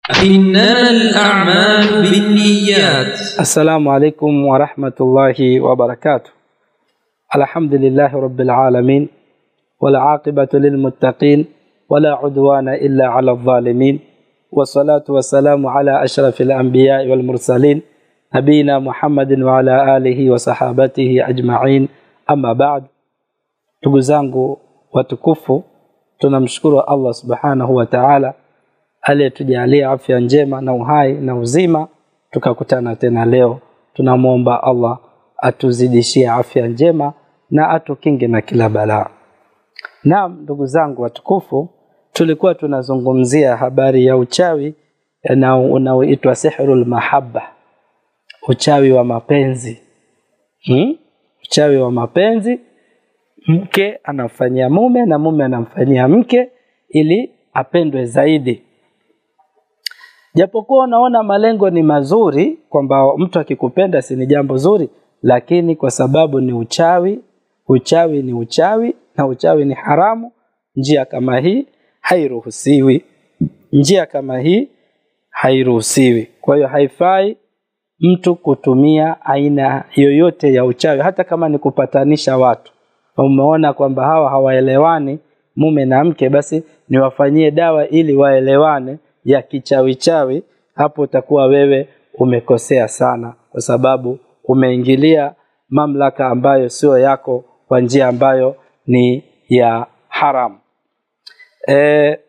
إنما الأعمال بالنيات السلام عليكم ورحمة الله وبركاته الحمد لله رب العالمين والعاقبة للمتقين ولا عدوان إلا على الظالمين والصلاة والسلام على أشرف الأنبياء والمرسلين نبينا محمد وعلى آله وصحابته أجمعين أما بعد ndugu zangu watukufu tunamshukuru Allah subhanahu wa ta'ala aliyetujalia afya njema na uhai na uzima tukakutana tena leo tunamwomba Allah atuzidishie afya njema na atukinge na kila balaa naam ndugu zangu watukufu tulikuwa tunazungumzia habari ya uchawi unaoitwa sihrul mahabba uchawi wa mapenzi hmm? uchawi wa mapenzi mke anamfanyia mume na mume anamfanyia mke ili apendwe zaidi japokuwa unaona malengo ni mazuri kwamba mtu akikupenda si ni jambo zuri lakini kwa sababu ni uchawi uchawi ni uchawi na uchawi ni haramu njia kama hii hairuhusiwi njia kama hii hairuhusiwi kwa hiyo haifai mtu kutumia aina yoyote ya uchawi hata kama ni kupatanisha watu umeona kwamba hawa hawaelewani mume na mke basi niwafanyie dawa ili waelewane ya kichawichawi hapo utakuwa wewe umekosea sana kwa sababu umeingilia mamlaka ambayo sio yako kwa njia ambayo ni ya haramu e,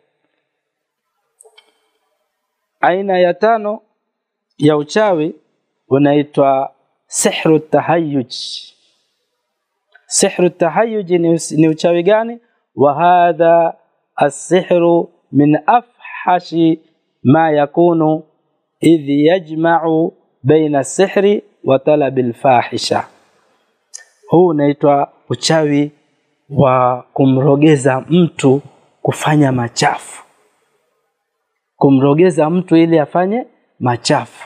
aina ya tano ya uchawi unaitwa sihru tahayuj sihru tahayuj ni, ni uchawi gani wa hadha asihru min afhashi ma yakunu idh yajma'u baina sihri wa talabi alfahisha huu unaitwa uchawi wa kumrogeza mtu kufanya machafu kumrogeza mtu ili afanye machafu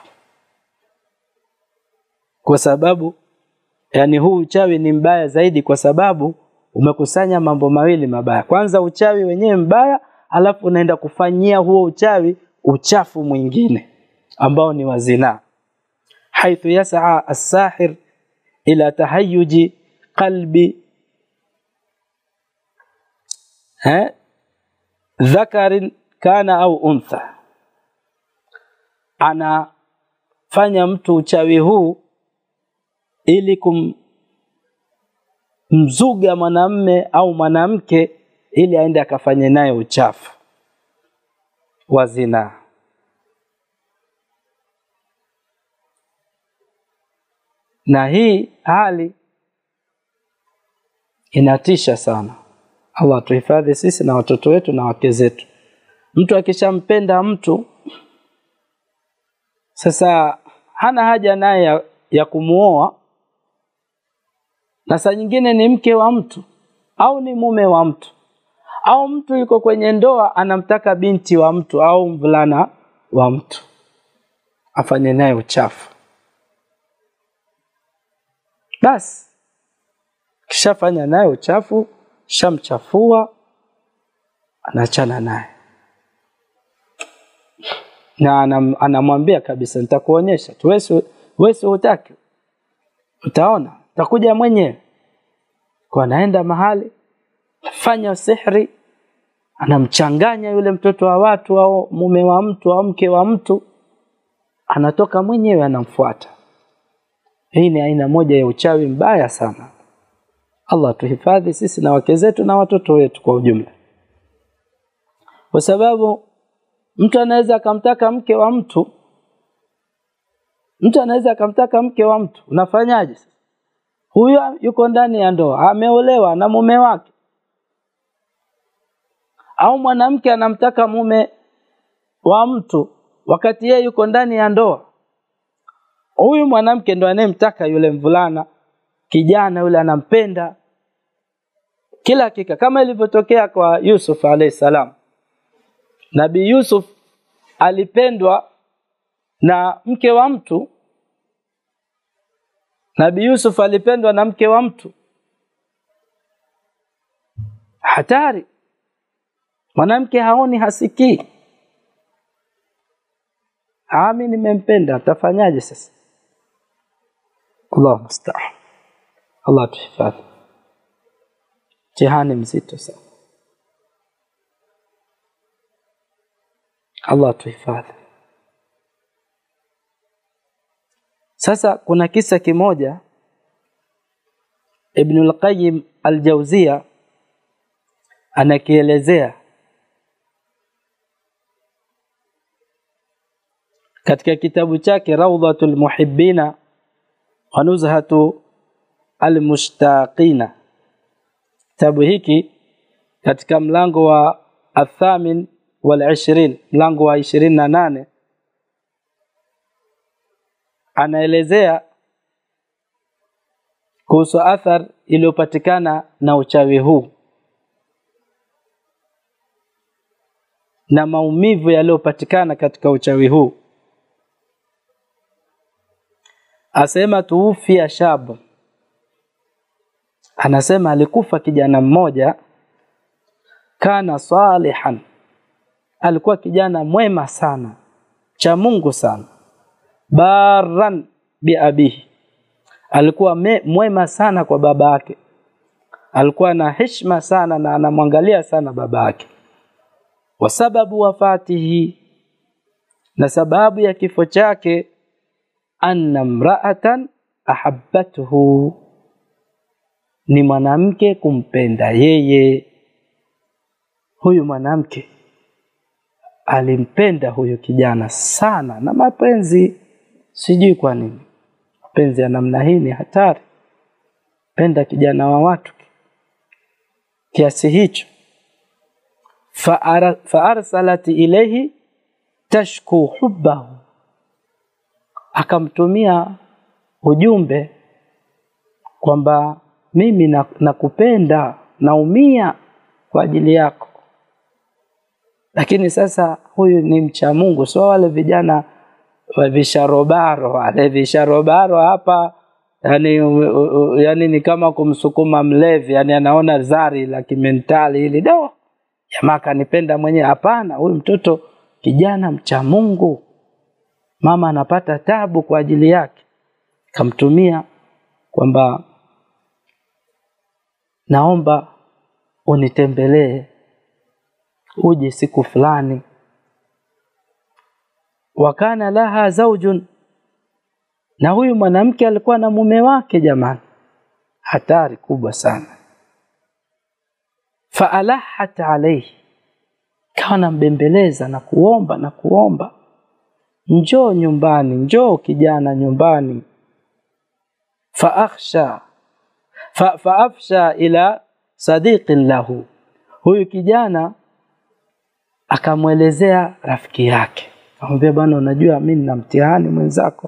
kwa sababu yani huu uchawi ni mbaya zaidi kwa sababu umekusanya mambo mawili mabaya kwanza uchawi wenyewe mbaya alafu unaenda kufanyia huo uchawi uchafu mwingine ambao ni wa zinaa haithu yasaa as-sahir ila tahayyuji qalbi ha dhakarin kana au untha anafanya mtu uchawi huu ili kumzuga mwanamme au mwanamke ili aende akafanye naye uchafu wa zinaa na hii hali inatisha sana Allah tuhifadhi sisi na watoto wetu na wake zetu mtu akishampenda mtu sasa hana haja naye ya, ya kumuoa na saa nyingine ni mke wa mtu au ni mume wa mtu au mtu yuko kwenye ndoa anamtaka binti wa mtu au mvulana wa mtu afanye naye uchafu basi kishafanya naye uchafu shamchafua anachana naye na anam, anamwambia kabisa nitakuonyesha tu wewe hutaki utaona utakuja mwenyewe kwa anaenda mahali fanya sihri anamchanganya yule mtoto wa watu au mume wa mtu au mke wa mtu anatoka mwenyewe anamfuata hii ni aina moja ya uchawi mbaya sana Allah tuhifadhi sisi na wake zetu na watoto wetu kwa ujumla kwa sababu mtu anaweza akamtaka mke wa mtu mtu anaweza akamtaka mke wa mtu unafanyaje huyo yuko ndani ya ndoa ameolewa na mume wake au mwanamke anamtaka mume wa mtu wakati yeye yuko ndani ya ndoa huyu mwanamke ndo anayemtaka yule mvulana kijana yule anampenda kila hakika kama ilivyotokea kwa Yusuf alayhi salam Nabii Yusuf alipendwa na mke wa mtu Nabii Yusuf alipendwa na mke wa mtu hatari mwanamke haoni hasikii ami nimempenda tafanyaje sasa Allah musta'an Allah tuhifadhi mtihani mzito sana Allah tuhifadhi sasa kuna kisa kimoja Ibn al-Qayyim al-Jawziya anakielezea katika kitabu chake Rawdatul Muhibbina wa Nuzhatu Al-Mushtaqina. Kitabu hiki katika mlango wa athamin wal ishirin, mlango wa ishirini na nane anaelezea kuhusu athar iliyopatikana na uchawi huu na maumivu yaliyopatikana katika uchawi huu. Asema tuufia shabu, anasema alikufa kijana mmoja, kana salihan, alikuwa kijana mwema sana, cha Mungu sana, baran biabihi, alikuwa me, mwema sana kwa baba yake, alikuwa na heshima sana na anamwangalia sana baba yake wa sababu wafatihi, na sababu ya kifo chake, anna mraatan ahabbathu, ni mwanamke kumpenda yeye. Huyu mwanamke alimpenda huyu kijana sana na mapenzi, sijui kwa nini. Mapenzi ya namna hii ni hatari, penda kijana wa watu kiasi hicho faarsalat ilayhi tashku hubbahu, akamtumia ujumbe kwamba mimi nakupenda, naumia kwa ajili yako. Lakini sasa huyu ni mcha Mungu, sio wale vijana wa visharobaro, wale visharobaro hapa yani, yani ni kama kumsukuma mlevi, yani anaona zari la kimentali hili do jamaa kanipenda mwenyewe. Hapana, huyu mtoto kijana mcha Mungu, mama anapata tabu kwa ajili yake, kamtumia kwamba naomba unitembelee, uje siku fulani. Wakana laha zaujun, na huyu mwanamke alikuwa na mume wake. Jamani, hatari kubwa sana faalahat alaihi, kawa nambembeleza na kuomba na kuomba, njoo nyumbani, njoo kijana nyumbani. Faakhsha fa, faafsha ila sadiqin lahu, huyu kijana akamwelezea rafiki yake, akamwambia bwana, unajua mimi nina mtihani mwenzako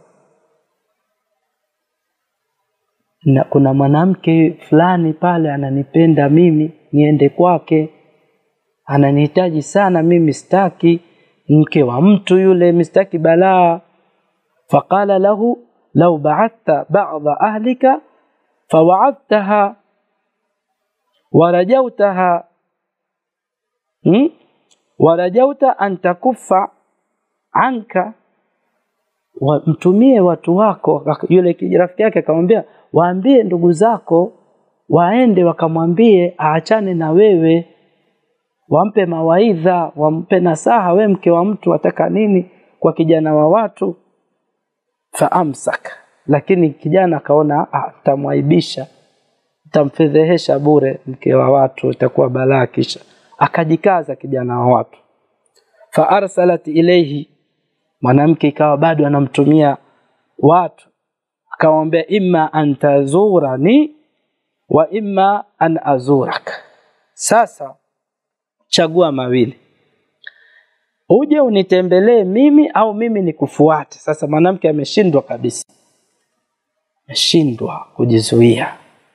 na kuna mwanamke fulani pale ananipenda mimi niende kwake, ananihitaji sana mimi, sitaki mke wa mtu yule, mistaki balaa. Faqala lahu law ba'athta ba'dha ahlika fawaadhtaha warajautaha hmm? warajauta an takuffa anka, mtumie watu wako. Yule rafiki yake akamwambia, waambie ndugu zako waende wakamwambie aachane na wewe, wampe mawaidha, wampe nasaha. We mke wa mtu wataka nini kwa kijana wa watu? Faamsaka, lakini kijana akaona tamwaibisha, tamfedhehesha bure, mke wa watu itakuwa balaa. Kisha akajikaza kijana wa watu. Faarsalat ilaihi, mwanamke ikawa bado anamtumia watu, akamwambia imma an tazurani wa imma an azurak, sasa chagua mawili, uje unitembelee mimi au mimi nikufuate. Sasa mwanamke ameshindwa kabisa, ameshindwa kujizuia,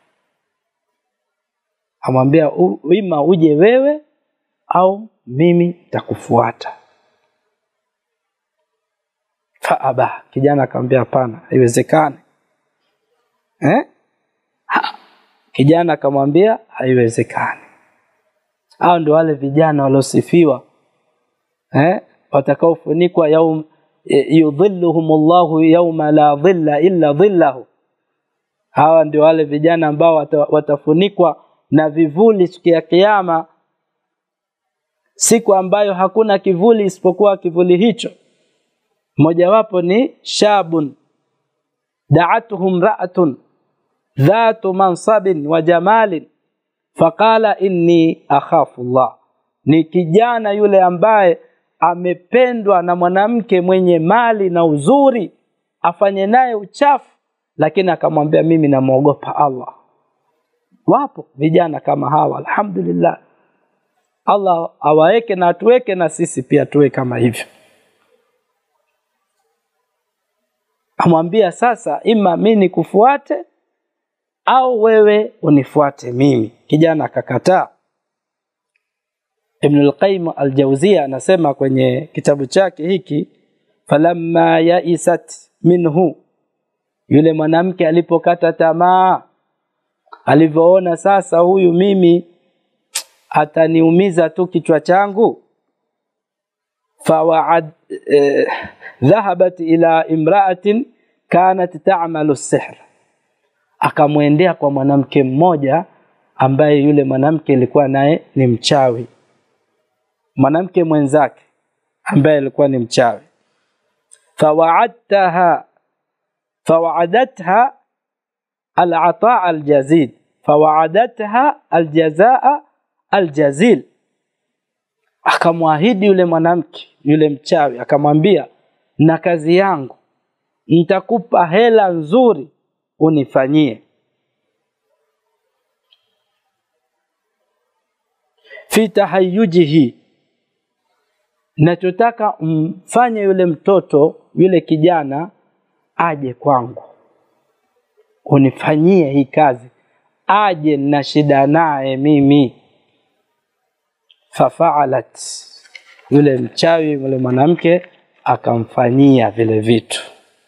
amwambia ima uje wewe au mimi nitakufuata. Faaba, kijana akamwambia hapana, haiwezekani eh? Ha. Kijana akamwambia haiwezekani. Hao ndio wale vijana waliosifiwa eh, watakaofunikwa yaum yudhilluhum Allahu yawma la dhilla illa dhillahu. Hawa ndio wale vijana ambao wata, watafunikwa na vivuli siku ya Kiyama, siku ambayo hakuna kivuli isipokuwa kivuli hicho. Mojawapo ni shabun da'atuhum ra'atun dhatu mansabin wa jamalin faqala inni akhafu Allah, ni kijana yule ambaye amependwa na mwanamke mwenye mali na uzuri, afanye naye uchafu, lakini akamwambia mimi namwogopa Allah. Wapo vijana kama hawa, alhamdulillah. Allah awaweke na atuweke na sisi pia tuwe kama hivyo. Amwambia sasa, ima mimi nikufuate au wewe unifuate mimi. Kijana akakataa. Ibn al-Qayyim al-Jawziyya anasema kwenye kitabu chake hiki, falamma yaisat minhu, yule mwanamke alipokata tamaa, alivyoona sasa huyu mimi ataniumiza tu kichwa changu, fawaad eh, dhahabat ila imra'atin kanat ta'malu sihr, akamwendea kwa mwanamke mmoja ambaye yule mwanamke alikuwa naye ni mchawi mwanamke mwenzake ambaye alikuwa ni mchawi fawaadtaha fawaadatha alata aljazid fawaadatha aljazaa aljazil akamwahidi yule mwanamke yule mchawi akamwambia na kazi yangu nitakupa hela nzuri unifanyie fi tahayujihi nachotaka mfanye yule mtoto yule kijana aje kwangu unifanyie hii kazi aje na shida naye mimi fafaalat yule mchawi yule mwanamke akamfanyia vile vitu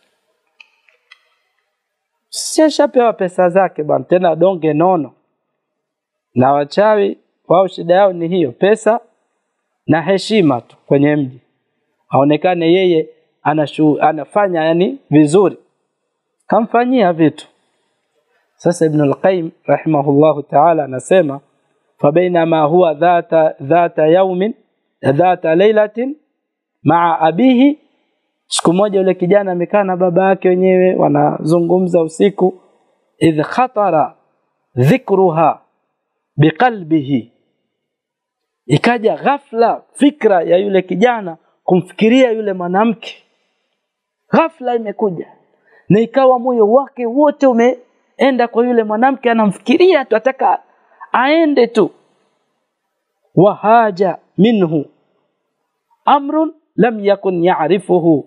sishapewa pesa zake bwana tena donge nono na wachawi wao shida yao ni hiyo pesa na heshima tu kwenye mji aonekane yeye anashu, anafanya yani vizuri kamfanyia vitu sasa ibn al-qayyim rahimahullahu ta'ala anasema fabainama huwa dhata dhata yaumin dhata lailatin maa abihi siku moja yule kijana amekaa na baba yake wenyewe wanazungumza usiku idh khatara dhikruha biqalbihi ikaja ghafla fikra ya yule kijana kumfikiria yule mwanamke ghafla imekuja na ikawa moyo wake wote umeenda kwa yule mwanamke anamfikiria tu ataka aende tu wahaja minhu amrun lam yakun ya'rifuhu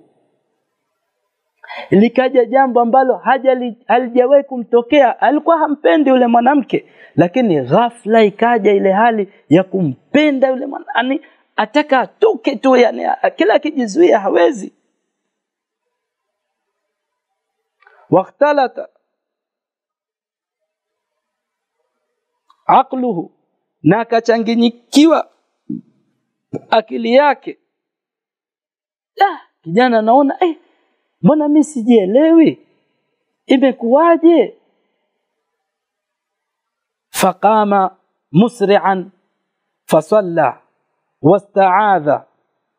likaja jambo ambalo halijawahi kumtokea alikuwa hampendi yule mwanamke lakini ghafla ikaja ile hali ya kumpenda yule mwanani ataka atoke tu yani kila akijizuia hawezi wakhtalata aqluhu na akachanginyikiwa akili yake ah, kijana anaona eh, mbona mimi sijielewi imekuwaje faqama musri'an fasalla wasta'adha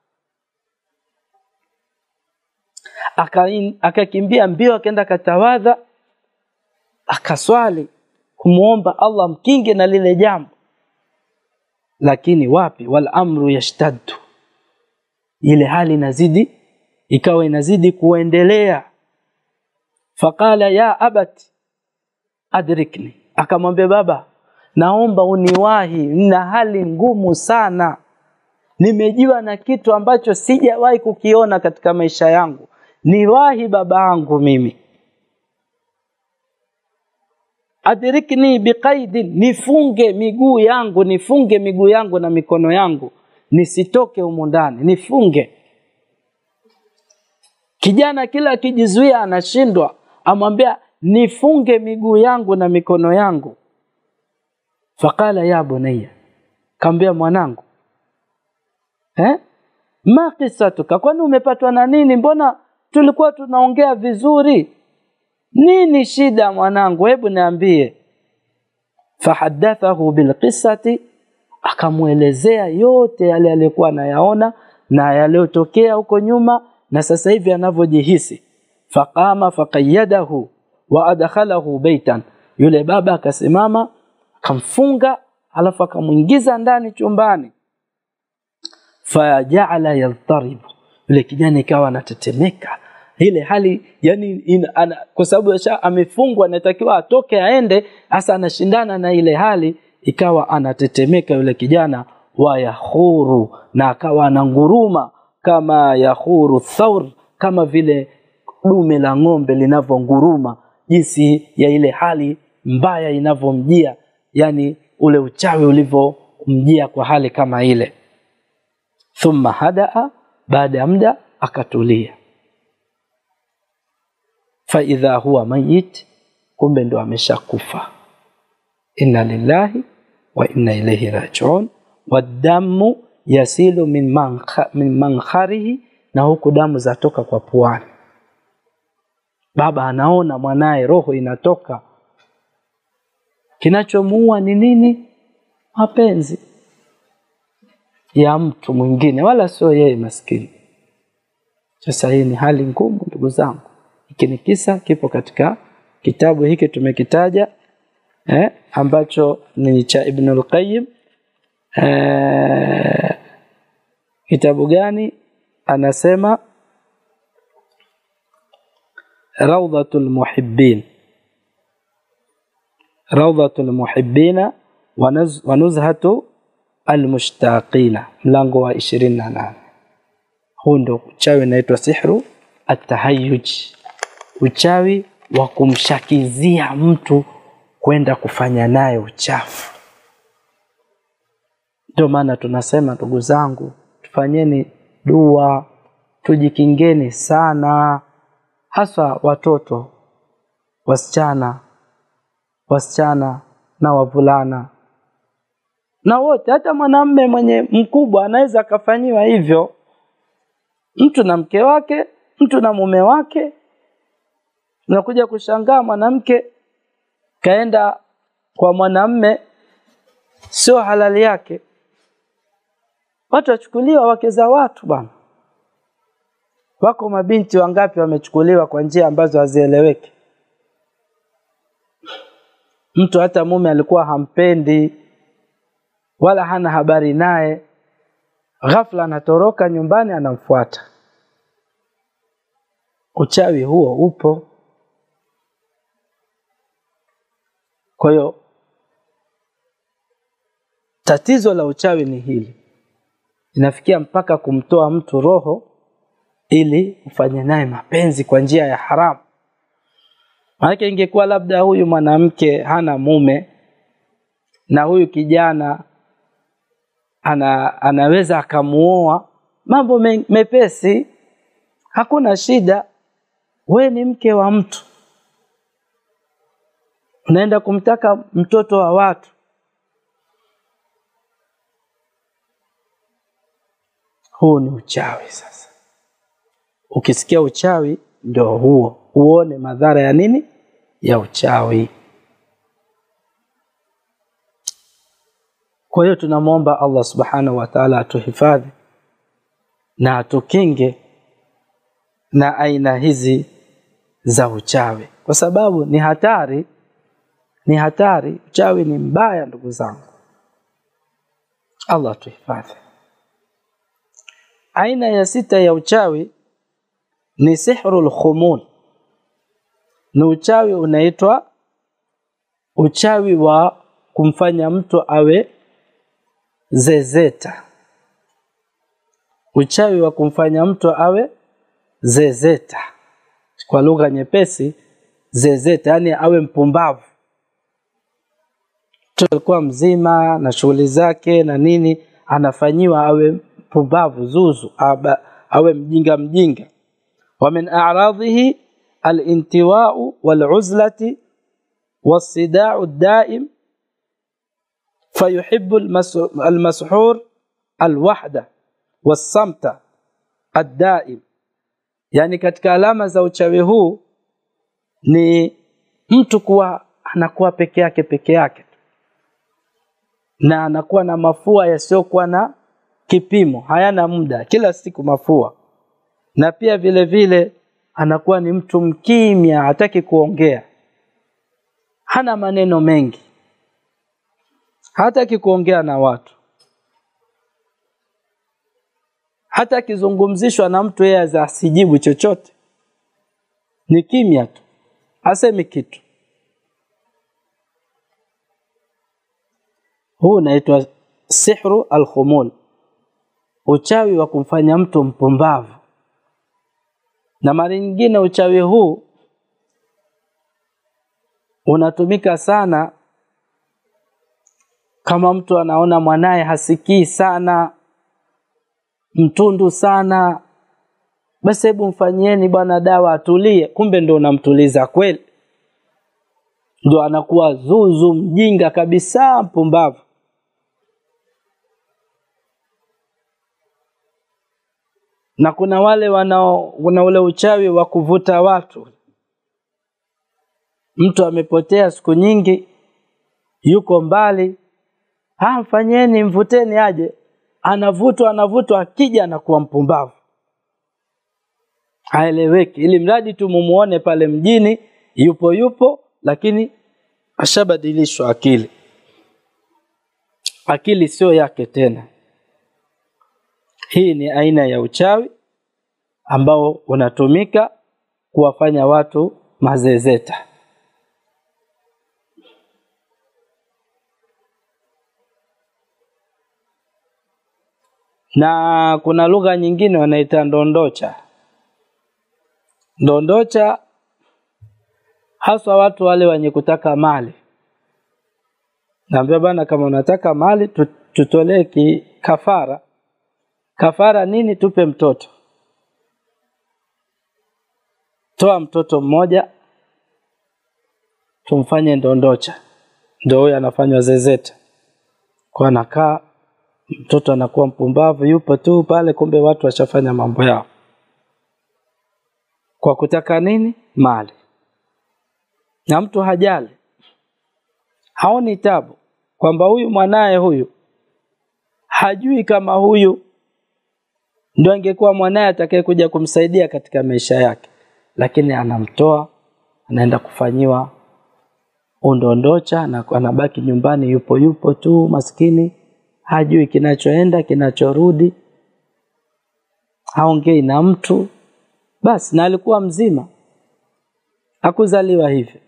akakimbia mbio akaenda katawadha akaswali kumuomba Allah mkinge na lile jambo lakini wapi wal amru yashtaddu ile hali inazidi ikawa inazidi kuendelea faqala ya abati adrikni akamwambia baba naomba uniwahi na hali ngumu sana nimejiwa na kitu ambacho sijawahi kukiona katika maisha yangu niwahi baba yangu mimi adrikni biqaidin nifunge miguu yangu nifunge miguu yangu na mikono yangu nisitoke humu ndani nifunge kijana kila akijizuia anashindwa amwambia nifunge miguu yangu na mikono yangu faqala ya bunayya kaambia mwanangu eh ma qisatuka kwani umepatwa na nini mbona tulikuwa tunaongea vizuri nini shida mwanangu hebu niambie fahadathahu bilqisati akamwelezea yote yale aliyokuwa anayaona na yaliyotokea huko nyuma na sasa hivi anavyojihisi faqama faqayyadahu wa adkhalahu baitan yule baba akasimama akamfunga alafu akamwingiza ndani chumbani fajaala yadharibu yule kijana ikawa anatetemeka ile hali yani in, ana, kwa sababu amefungwa anatakiwa atoke aende hasa anashindana na ile hali ikawa anatetemeka yule kijana wa yahuru na akawa ananguruma kama yahuru thaur kama vile dume la ng'ombe linavyonguruma jinsi ya ile hali mbaya inavyomjia yani ule uchawi ulivyomjia kwa hali kama ile thumma hadaa baada ya muda akatulia faidha huwa mayit kumbe ndo ameshakufa inna lillahi wa inna ilaihi rajiun wadamu yasilu min, mankha, min mankharihi na huku damu zatoka kwa puani baba anaona mwanaye roho inatoka kinachomuua ni nini mapenzi ya mtu mwingine wala sio yeye maskini sasa hii ni hali ngumu ndugu zangu hiki ni kisa kipo katika kitabu hiki tumekitaja eh, ambacho ni cha Ibn al-Qayyim eh, kitabu gani anasema Rawdatul Muhibbin Rawdatul Muhibbina wa Nuzhatu Almushtaqina mlango wa 28 huu ndo uchawi unaitwa sihru atahayuj uchawi wa kumshakizia mtu kwenda kufanya naye uchafu ndio maana tunasema ndugu zangu tufanyeni dua tujikingeni sana hasa watoto wasichana wasichana na wavulana na wote hata mwanamme mwenye mkubwa anaweza akafanyiwa hivyo mtu na mke wake mtu na mume wake unakuja kushangaa mwanamke kaenda kwa mwanamme sio halali yake watu wachukuliwa wake za watu bwana wako mabinti wangapi wamechukuliwa kwa njia ambazo hazieleweki mtu hata mume alikuwa hampendi wala hana habari naye ghafla anatoroka nyumbani anamfuata uchawi huo upo kwa hiyo tatizo la uchawi ni hili inafikia mpaka kumtoa mtu roho ili ufanye naye mapenzi kwa njia ya haramu maanake ingekuwa labda huyu mwanamke hana mume na huyu kijana ana, anaweza akamuoa mambo me, mepesi hakuna shida we ni mke wa mtu unaenda kumtaka mtoto wa watu huu ni uchawi sasa ukisikia uchawi ndio huo uone madhara ya nini ya uchawi kwa hiyo tunamwomba allah subhanahu wa taala atuhifadhi na atukinge na aina hizi za uchawi kwa sababu ni hatari ni hatari uchawi ni mbaya ndugu zangu allah atuhifadhi aina ya sita ya uchawi ni sihru lkhumun ni uchawi unaitwa uchawi wa kumfanya mtu awe zezeta uchawi wa kumfanya mtu awe zezeta kwa lugha nyepesi zezeta yani awe mpumbavu mtu alikuwa mzima na shughuli zake na nini anafanyiwa awe mpumbavu zuzu aba, awe mjinga mjinga wa min a'radhihi الانتواء والعزلة والصداع الدائم فيحب المسحور الوحدة والصمت addaim, yani katika alama za uchawi huu ni mtu kuwa anakuwa peke yake peke yake na anakuwa na mafua yasiyokuwa na kipimo, hayana muda, kila siku mafua, na pia vile vile anakuwa ni mtu mkimya, hataki kuongea, hana maneno mengi, hataki kuongea na watu. Hata akizungumzishwa na mtu yeye asijibu chochote, ni kimya tu, hasemi kitu. Huu unaitwa sihru alkhumul, uchawi wa kumfanya mtu mpumbavu. Na mara nyingine uchawi huu unatumika sana kama mtu anaona mwanaye hasikii sana, mtundu sana, basi hebu mfanyieni bwana dawa atulie. Kumbe ndo unamtuliza kweli, ndo anakuwa zuzu, mjinga kabisa, mpumbavu. na kuna wale wanao kuna ule uchawi wa kuvuta watu. Mtu amepotea siku nyingi, yuko mbali, ah, mfanyeni, mvuteni aje. Anavutwa, anavutwa, akija anakuwa mpumbavu, haeleweki, ili mradi tu mumuone pale mjini yupo yupo, lakini ashabadilishwa akili, akili sio yake tena. Hii ni aina ya uchawi ambao unatumika kuwafanya watu mazezeta. Na kuna lugha nyingine wanaita ndondocha. Ndondocha haswa watu wale wenye kutaka mali. Naambia bana, kama unataka mali tutolee kafara Kafara nini? Tupe mtoto, toa mtoto mmoja tumfanye ndondocha. Ndio huyo anafanywa zezeta, kwa anakaa mtoto anakuwa mpumbavu, yupo tu pale, kumbe watu washafanya mambo yao kwa kutaka nini? Mali. Na mtu hajali, haoni tabu kwamba huyu mwanaye huyu hajui kama huyu ndio angekuwa mwanaye atakaye kuja kumsaidia katika maisha yake, lakini anamtoa anaenda kufanyiwa undondocha na anabaki nyumbani, yupo yupo tu maskini, hajui kinachoenda kinachorudi, haongei na mtu basi, na alikuwa mzima, hakuzaliwa hivi.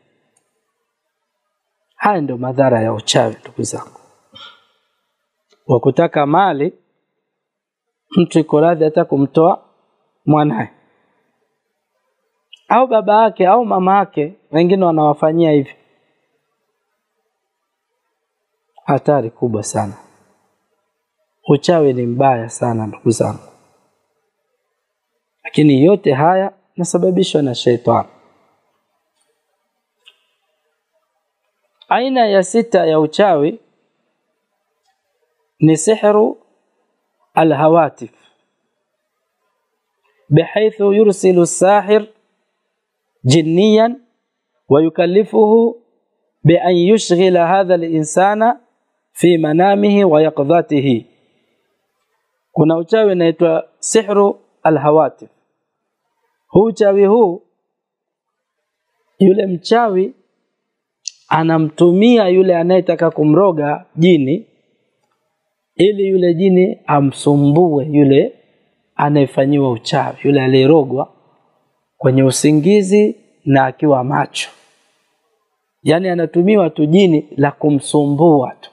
Haya ndio madhara ya uchawi, ndugu zangu, wa kutaka mali mtu iko radhi hata kumtoa mwanaye au baba yake au mama yake, wengine wanawafanyia hivi. Hatari kubwa sana. Uchawi ni mbaya sana ndugu zangu, lakini yote haya nasababishwa na sheitani. Aina ya sita ya uchawi ni sihru الهواتف بحيث يرسل الساحر جنيا ويكلفه بأن يشغل هذا الإنسان في منامه ويقظته kuna uchawi unaitwa sihru alhawatif. Huu uchawi huu, yule mchawi anamtumia yule anayetaka kumroga jini ili yule jini amsumbue yule anayefanyiwa uchawi, yule aliyerogwa kwenye usingizi na akiwa macho. Yaani anatumiwa tu jini la kumsumbua tu,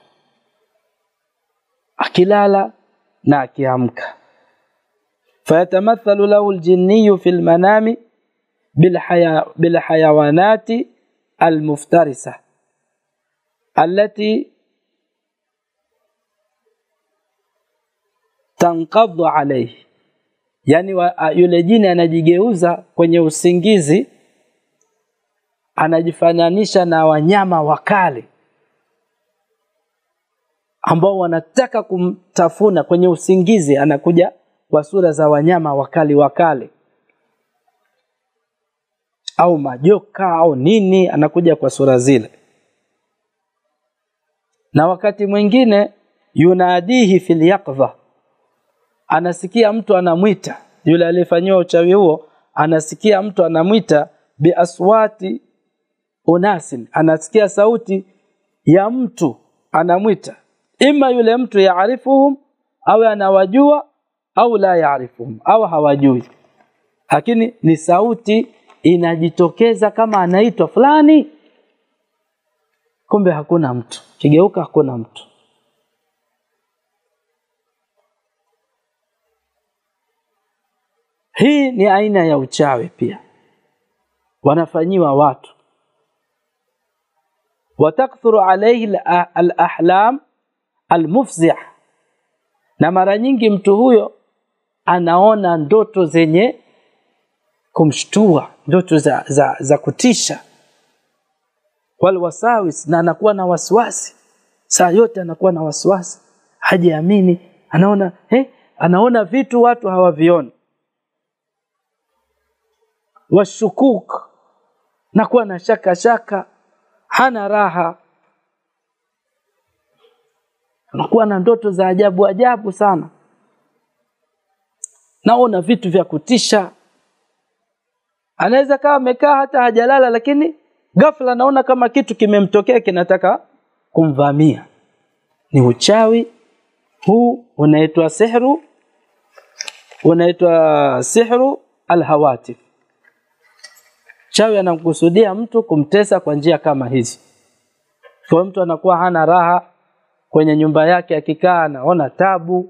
akilala na akiamka. fayatamathalu lahu ljinniyu fi lmanami bilhayawanati almuftarisa allati tankadhu alaihi, yani wa, yule jini anajigeuza kwenye usingizi, anajifananisha na wanyama wakali ambao wanataka kumtafuna kwenye usingizi, anakuja kwa sura za wanyama wakali wakali au majoka au nini anakuja kwa sura zile na wakati mwingine yunadihi fil yaqdha anasikia mtu anamwita yule aliyefanyiwa uchawi huo anasikia mtu anamwita biaswati unasin anasikia sauti ya mtu anamwita ima yule mtu yaarifuhum au anawajua au la yaarifuhum au hawajui lakini ni sauti inajitokeza kama anaitwa fulani kumbe hakuna mtu kigeuka hakuna mtu hii ni aina ya uchawi pia wanafanyiwa watu watakthuru alayhi alahlam almufzih na mara nyingi mtu huyo anaona ndoto zenye kumshtua ndoto za, za, za kutisha walwasawis na anakuwa na wasiwasi saa yote anakuwa na wasiwasi hajiamini anaona eh, anaona vitu watu hawavioni washukuk na kuwa na shaka shaka hana raha anakuwa na ndoto za ajabu ajabu sana naona vitu vya kutisha anaweza kawa amekaa hata hajalala lakini ghafla naona kama kitu kimemtokea kinataka kumvamia ni uchawi huu unaitwa sihru unaitwa sihru alhawatif chawi anamkusudia mtu kumtesa kwa njia kama hizi kwa mtu anakuwa hana raha kwenye nyumba yake akikaa anaona tabu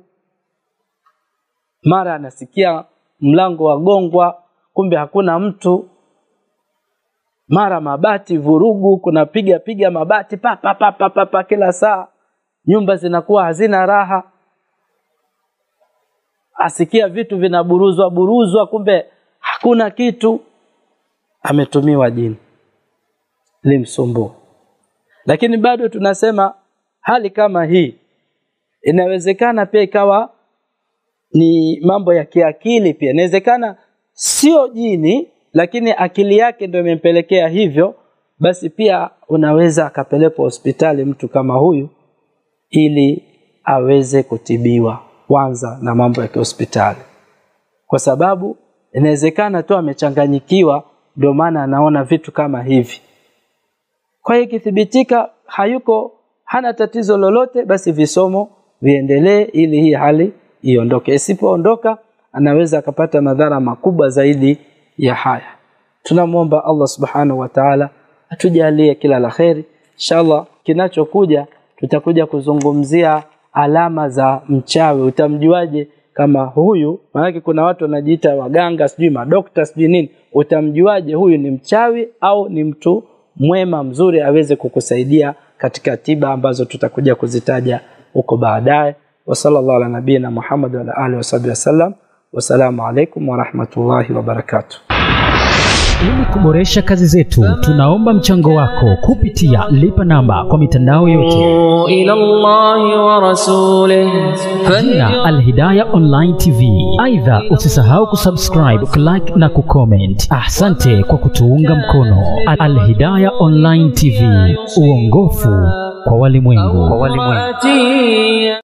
mara anasikia mlango wagongwa kumbe hakuna mtu mara mabati vurugu kuna piga piga mabati pa pa pa pa, pa, pa kila saa nyumba zinakuwa hazina raha asikia vitu vinaburuzwa buruzwa kumbe hakuna kitu ametumiwa jini limsumbua lakini bado tunasema hali kama hii inawezekana pia ikawa ni mambo ya kiakili pia inawezekana sio jini lakini akili yake ndio imempelekea hivyo basi pia unaweza akapelekwa hospitali mtu kama huyu ili aweze kutibiwa kwanza na mambo ya kihospitali kwa sababu inawezekana tu amechanganyikiwa ndio maana anaona vitu kama hivi kwa hiyo ikithibitika hayuko hana tatizo lolote basi visomo viendelee ili hii hali iondoke isipoondoka anaweza akapata madhara makubwa zaidi ya haya tunamwomba Allah subhanahu wa ta'ala atujalie kila la kheri inshallah kinachokuja tutakuja kuzungumzia alama za mchawi utamjuaje kama huyu maanake kuna watu wanajiita waganga sijui madokta sijui nini utamjuaje huyu ni mchawi au ni mtu mwema mzuri aweze kukusaidia katika tiba ambazo tutakuja kuzitaja huko baadaye wa sallallahu ala nabiyina Muhammad wa ala alihi wasahbihi wasallam wasalamu alaikum warahmatullahi wabarakatuh Ili kuboresha kazi zetu, tunaomba mchango wako kupitia lipa namba kwa mitandao yote إلى الله ورسوله jina Alhidaya Online TV. Aidha, usisahau kusubscribe, kulike na kucomment. Asante kwa kutuunga mkono. Alhidaya Online TV, uongofu kwa walimwengu. فواتي